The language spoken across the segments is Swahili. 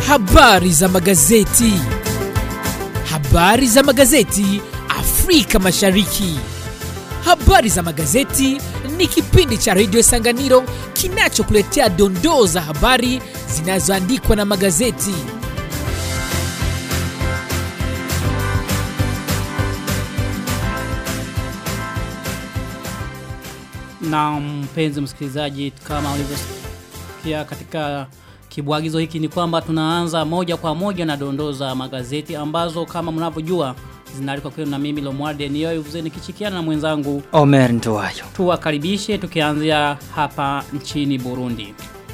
Habari za magazeti. Habari za magazeti Afrika Mashariki. Habari za magazeti ni kipindi cha redio Sanganiro kinachokuletea dondoo za habari zinazoandikwa na magazeti. Na mpenzi msikilizaji, kama ulivyosikia katika kibwagizo hiki ni kwamba tunaanza moja kwa moja na dondoo za magazeti ambazo kama mnavyojua zinaandikwa kwenu na mimi Lomwarde Niyoyo nikichikiana na mwenzangu Omer Ntowayo. Tuwakaribishe tukianzia hapa nchini Burundi.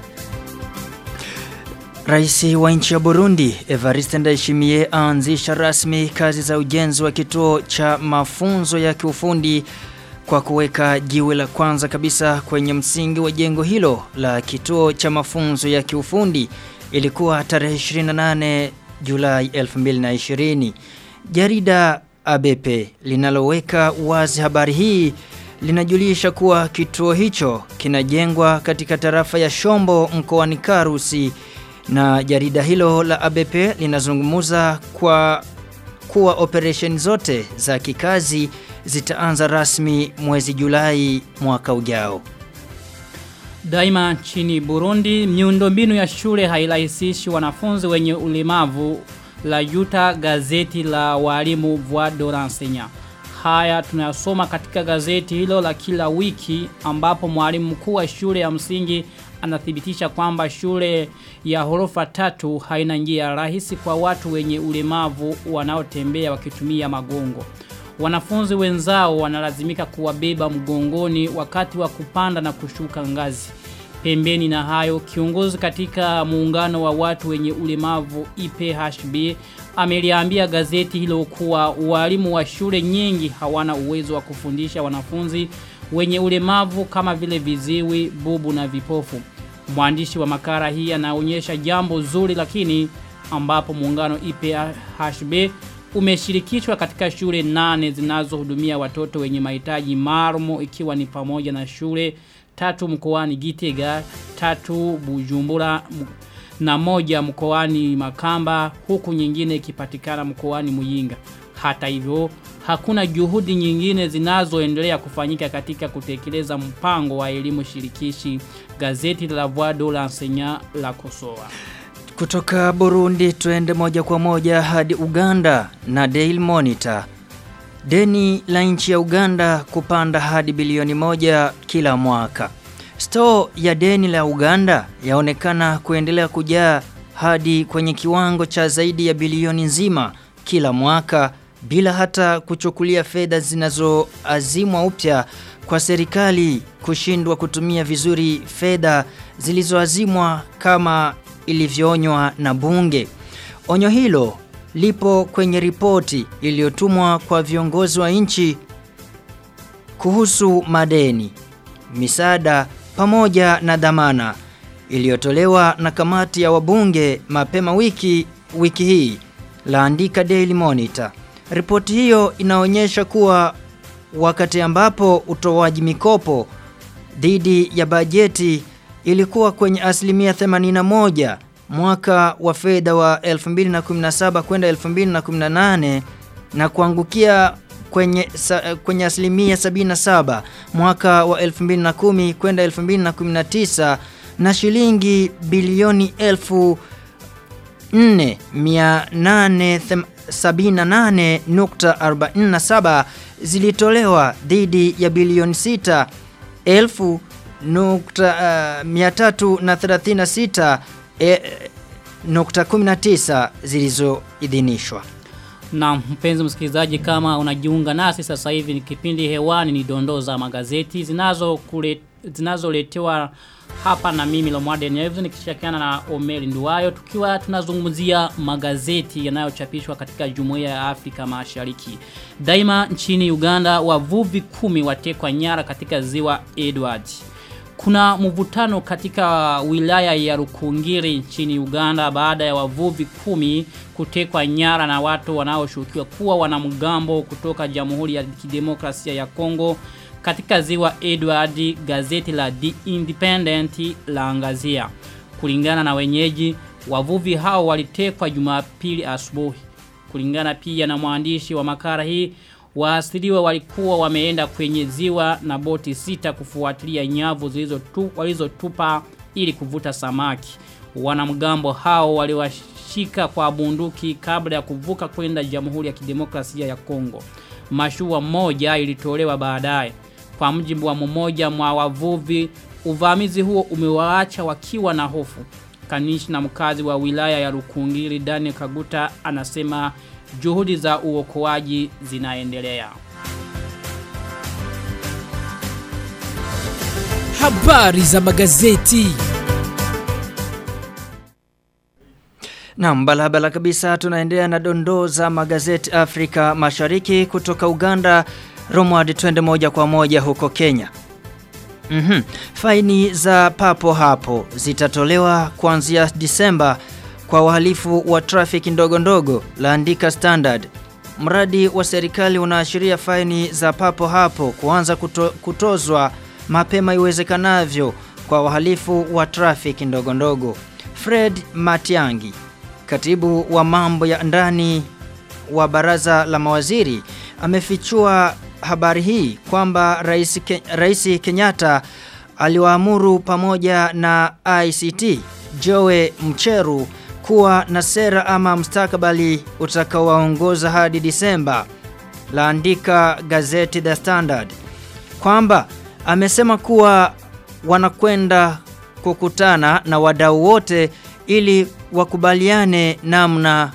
Rais wa nchi ya Burundi Evariste Ndayishimiye aanzisha rasmi kazi za ujenzi wa kituo cha mafunzo ya kiufundi kwa kuweka jiwe la kwanza kabisa kwenye msingi wa jengo hilo la kituo cha mafunzo ya kiufundi ilikuwa tarehe 28 Julai 2020. Jarida ABP linaloweka wazi habari hii linajulisha kuwa kituo hicho kinajengwa katika tarafa ya Shombo mkoani Karusi na jarida hilo la ABP linazungumza kwa kuwa operation zote za kikazi zitaanza rasmi mwezi Julai mwaka ujao. Daima nchini Burundi, miundombinu ya shule hairahisishi wanafunzi wenye ulemavu la Yuta gazeti la walimu Voix de l'enseignant. Haya tunayasoma katika gazeti hilo la kila wiki ambapo mwalimu mkuu wa shule ya msingi anathibitisha kwamba shule ya horofa tatu haina njia rahisi kwa watu wenye ulemavu wanaotembea wakitumia magongo. Wanafunzi wenzao wanalazimika kuwabeba mgongoni wakati wa kupanda na kushuka ngazi. Pembeni na hayo, kiongozi katika muungano wa watu wenye ulemavu IPHB ameliambia gazeti hilo kuwa walimu wa shule nyingi hawana uwezo wa kufundisha wanafunzi wenye ulemavu kama vile viziwi, bubu na vipofu. Mwandishi wa makara hii anaonyesha jambo zuri lakini ambapo muungano IPHB umeshirikishwa katika shule nane zinazohudumia watoto wenye mahitaji maalum ikiwa ni pamoja na shule tatu mkoani Gitega, tatu Bujumbura na moja mkoani Makamba huku nyingine ikipatikana mkoani Muyinga. Hata hivyo hakuna juhudi nyingine zinazoendelea kufanyika katika kutekeleza mpango wa elimu shirikishi. Gazeti la Voix de l'enseignant la Kosoa. Kutoka Burundi tuende moja kwa moja hadi Uganda na Daily Monitor. Deni la nchi ya Uganda kupanda hadi bilioni moja kila mwaka. Store ya deni la Uganda yaonekana kuendelea kujaa hadi kwenye kiwango cha zaidi ya bilioni nzima kila mwaka bila hata kuchukulia fedha zinazoazimwa upya kwa serikali kushindwa kutumia vizuri fedha zilizoazimwa kama ilivyoonywa na bunge. Onyo hilo lipo kwenye ripoti iliyotumwa kwa viongozi wa nchi kuhusu madeni, misaada pamoja na dhamana iliyotolewa na kamati ya wabunge mapema wiki wiki hii laandika Daily Monitor. Ripoti hiyo inaonyesha kuwa wakati ambapo utoaji mikopo dhidi ya bajeti ilikuwa kwenye asilimia 81 mwaka wa fedha wa 2017 kwenda 2018 na kuangukia kwenye sa, kwenye asilimia 77 mwaka wa 2010 kwenda 2019 na shilingi bilioni 4878.47 zilitolewa dhidi ya bilioni 6 elfu nukta uh, 336 e, nukta 19 zilizoidhinishwa. Na mpenzi msikilizaji kama unajiunga nasi sasa hivi ni kipindi hewani ni dondoo za magazeti zinazo kule zinazoletewa hapa na mimi Lomwarde Nyevu nikishirikiana na Omeri Nduwayo tukiwa tunazungumzia magazeti yanayochapishwa katika Jumuiya ya Afrika Mashariki. Daima nchini Uganda wavuvi kumi watekwa nyara katika ziwa Edward. Kuna mvutano katika wilaya ya Rukungiri nchini Uganda baada ya wavuvi kumi kutekwa nyara na watu wanaoshukiwa kuwa wanamgambo kutoka Jamhuri ya Kidemokrasia ya Kongo katika ziwa Edward gazeti la The Independent laangazia. Kulingana na wenyeji, Wavuvi hao walitekwa Jumapili asubuhi. Kulingana pia na mwandishi wa makala hii, waasiriwa walikuwa wameenda kwenye ziwa na boti sita kufuatilia nyavu zilizotu, walizotupa ili kuvuta samaki. Wanamgambo hao waliwashika kwa bunduki kabla ya kuvuka kwenda Jamhuri ya Kidemokrasia ya Kongo. Mashua moja ilitolewa baadaye. Kwa mjibu wa mmoja mwa wavuvi, uvamizi huo umewaacha wakiwa na hofu. Kanishi na mkazi wa wilaya ya Rukungiri Daniel Kaguta anasema juhudi za uokoaji zinaendelea. Habari za magazeti. Naam, balabala kabisa tunaendelea na dondoo za magazeti Afrika Mashariki kutoka Uganda. Romward twende moja kwa moja huko Kenya. Mhm. Faini za papo hapo zitatolewa kuanzia Disemba kwa wahalifu wa trafiki ndogo ndogo, laandika Standard. Mradi wa serikali unaashiria faini za papo hapo kuanza kuto, kutozwa mapema iwezekanavyo kwa wahalifu wa trafiki ndogo ndogo. Fred Matiangi, katibu wa mambo ya ndani wa baraza la mawaziri, amefichua habari hii kwamba rais, Ke, rais Kenyatta aliwaamuru pamoja na ICT Joe Mcheru kuwa na sera ama mstakabali utakaowaongoza hadi Disemba. Laandika gazeti The Standard kwamba amesema kuwa wanakwenda kukutana na wadau wote ili wakubaliane namna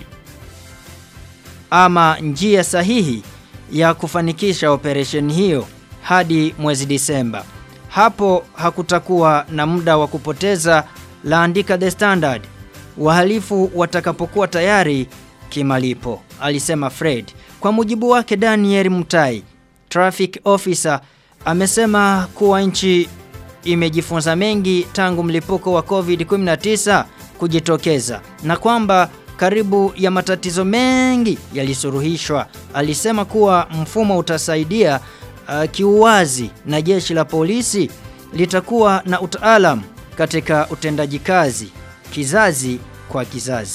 ama njia sahihi ya kufanikisha operesheni hiyo hadi mwezi Disemba. Hapo hakutakuwa na muda wa kupoteza, laandika The Standard. Wahalifu watakapokuwa tayari kimalipo, alisema Fred. Kwa mujibu wake Daniel Mutai, traffic officer, amesema kuwa nchi imejifunza mengi tangu mlipuko wa COVID-19 kujitokeza na kwamba karibu ya matatizo mengi yalisuruhishwa. Alisema kuwa mfumo utasaidia uh, kiuwazi na jeshi la polisi litakuwa na utaalam katika utendaji kazi kizazi kwa kizazi.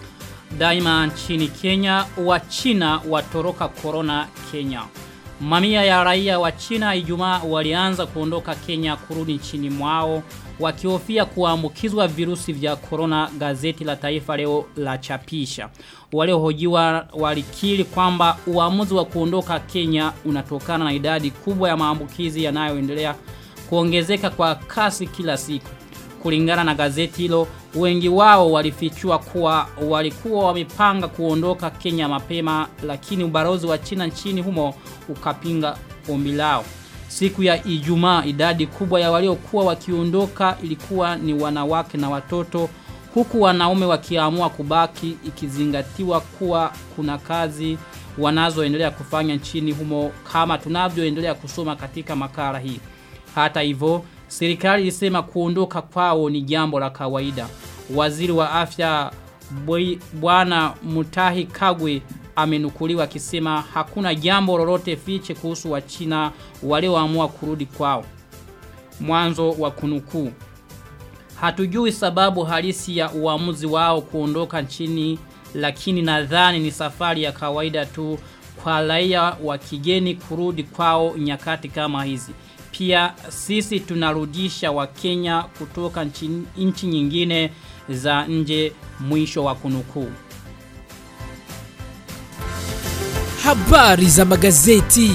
Daima nchini Kenya, wa China watoroka corona Kenya. Mamia ya raia wa China Ijumaa walianza kuondoka Kenya kurudi nchini mwao wakihofia kuambukizwa virusi vya corona gazeti la taifa leo la chapisha. Waliohojiwa walikiri kwamba uamuzi wa kuondoka Kenya unatokana na idadi kubwa ya maambukizi yanayoendelea kuongezeka kwa kasi kila siku. Kulingana na gazeti hilo, wengi wao walifichua kuwa walikuwa wamepanga kuondoka Kenya mapema lakini ubalozi wa China nchini humo ukapinga ombi lao. Siku ya Ijumaa idadi kubwa ya waliokuwa wakiondoka ilikuwa ni wanawake na watoto huku wanaume wakiamua kubaki ikizingatiwa kuwa kuna kazi wanazoendelea kufanya nchini humo kama tunavyoendelea kusoma katika makala hii. Hata hivyo serikali ilisema kuondoka kwao ni jambo la kawaida. Waziri wa afya Bwana Mutahi Kagwe amenukuliwa akisema hakuna jambo lolote fiche kuhusu wa China walioamua kurudi kwao. Mwanzo wa kunukuu. Hatujui sababu halisi ya uamuzi wao kuondoka nchini lakini nadhani ni safari ya kawaida tu kwa raia wa kigeni kurudi kwao nyakati kama hizi. Pia sisi tunarudisha wa Kenya kutoka nchi, nchi nyingine za nje mwisho wa kunukuu. Habari za magazeti.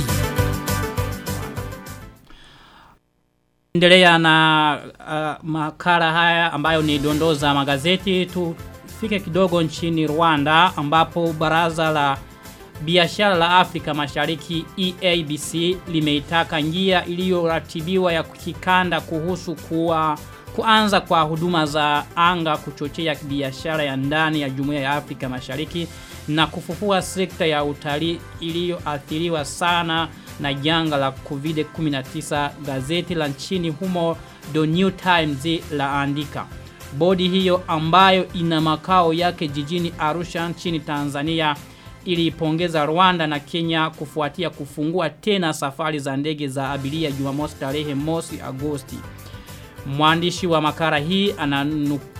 Endelea na uh, makala haya ambayo ni dondoo za magazeti tufike kidogo nchini Rwanda ambapo baraza la biashara la Afrika Mashariki EABC limeitaka njia iliyoratibiwa ya kikanda kuhusu kuwa kuanza kwa huduma za anga kuchochea biashara ya ndani ya Jumuiya ya Afrika Mashariki na kufufua sekta ya utalii iliyoathiriwa sana na janga la COVID-19 gazeti la nchini humo The New Times la andika. Bodi hiyo ambayo ina makao yake jijini Arusha nchini Tanzania iliipongeza Rwanda na Kenya kufuatia kufungua tena safari za ndege za abiria Jumamosi tarehe mosi Agosti. Mwandishi wa makara hii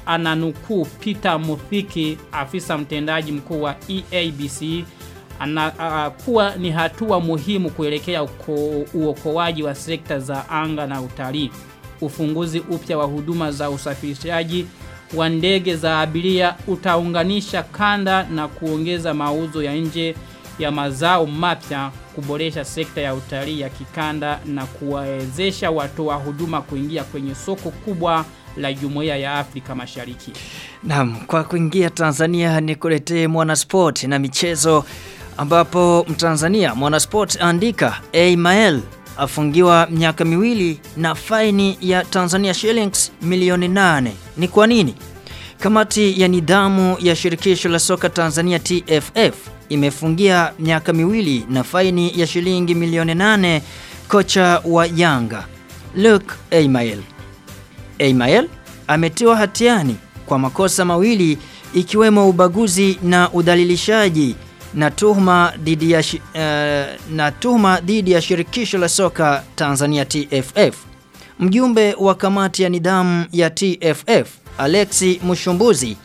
ananukuu Peter Muthiki, afisa mtendaji mkuu wa EABC, ana, uh, kuwa ni hatua muhimu kuelekea uko, uokoaji wa sekta za anga na utalii. Ufunguzi upya wa huduma za usafirishaji wa ndege za abiria utaunganisha kanda na kuongeza mauzo ya nje ya mazao mapya, kuboresha sekta ya utalii ya kikanda na kuwawezesha watoa huduma kuingia kwenye soko kubwa la Jumuiya ya Afrika Mashariki. Naam, kwa kuingia Tanzania nikuletee mwanasport na michezo ambapo Mtanzania mwanasport andika Aimael afungiwa miaka miwili na faini ya Tanzania shillings milioni nane. Ni kwa nini? Kamati ya nidhamu ya shirikisho la soka Tanzania TFF imefungia miaka miwili na faini ya shilingi milioni nane kocha wa Yanga Luke Aimael. Aimael ametiwa hatiani kwa makosa mawili ikiwemo ubaguzi na udhalilishaji na tuhuma dhidi ya shi, uh, na tuhuma dhidi ya shirikisho la soka Tanzania TFF. Mjumbe wa kamati ya nidhamu ya TFF Alexi Mushumbuzi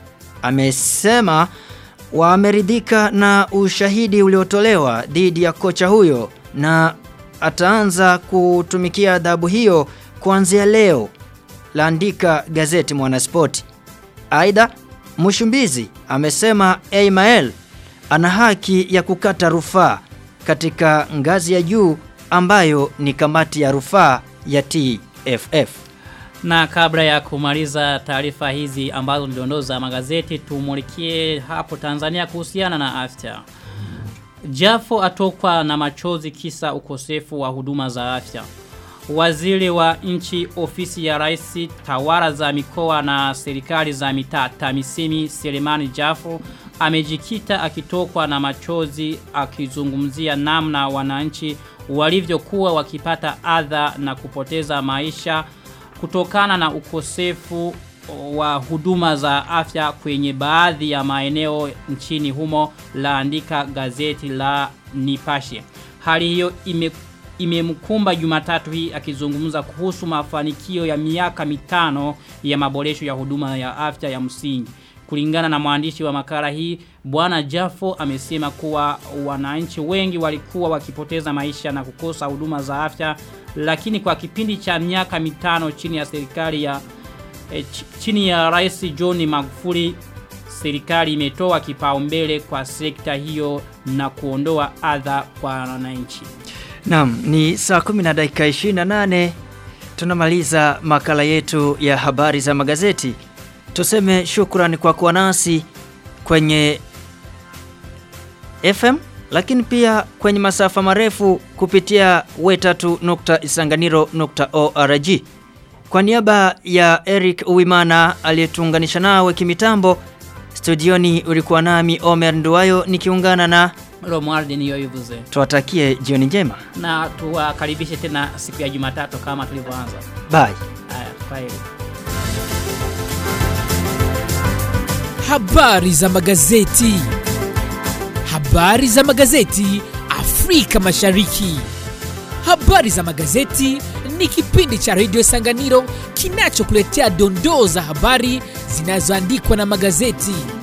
amesema wameridhika na ushahidi uliotolewa dhidi ya kocha huyo na ataanza kutumikia adhabu hiyo kuanzia leo, laandika gazeti Mwanaspoti. Aidha, Mushumbizi amesema Aimael ana haki ya kukata rufaa katika ngazi ya juu ambayo ni kamati ya rufaa ya TFF. Na kabla ya kumaliza taarifa hizi ambazo ndondoo za magazeti tumulikie hapo Tanzania kuhusiana na afya. Jafo atokwa na machozi kisa ukosefu wa huduma za afya. Waziri wa nchi ofisi ya rais tawara za mikoa na serikali za mitaa Tamisimi Selemani Jafo amejikita akitokwa na machozi akizungumzia namna wananchi walivyokuwa wakipata adha na kupoteza maisha kutokana na ukosefu wa huduma za afya kwenye baadhi ya maeneo nchini humo laandika gazeti la Nipashe. Hali hiyo ime imemkumba Jumatatu hii akizungumza kuhusu mafanikio ya miaka mitano ya maboresho ya huduma ya afya ya msingi. Kulingana na mwandishi wa makala hii, Bwana Jafo amesema kuwa wananchi wengi walikuwa wakipoteza maisha na kukosa huduma za afya, lakini kwa kipindi cha miaka mitano chini ya serikali ya e, ch chini ya Rais John Magufuli serikali imetoa kipaumbele kwa sekta hiyo na kuondoa adha kwa wananchi. Naam, ni saa 10 na dakika 28 tunamaliza makala yetu ya habari za magazeti. Tuseme shukrani kwa kuwa nasi kwenye FM lakini pia kwenye masafa marefu kupitia wetatu.isanganiro.org. Kwa niaba ya Eric Uwimana aliyetuunganisha nawe kimitambo, studioni ulikuwa nami Omer Nduwayo nikiungana na Romuald niyoivuze. tuwatakie jioni njema. Na tuwakaribishe tena siku ya Jumatatu kama tulivyoanza. Bye. Haya, kwaheri. Habari za magazeti. Habari za magazeti Afrika Mashariki. Habari za magazeti ni kipindi cha Radio Sanganiro kinachokuletea dondoo za habari zinazoandikwa na magazeti.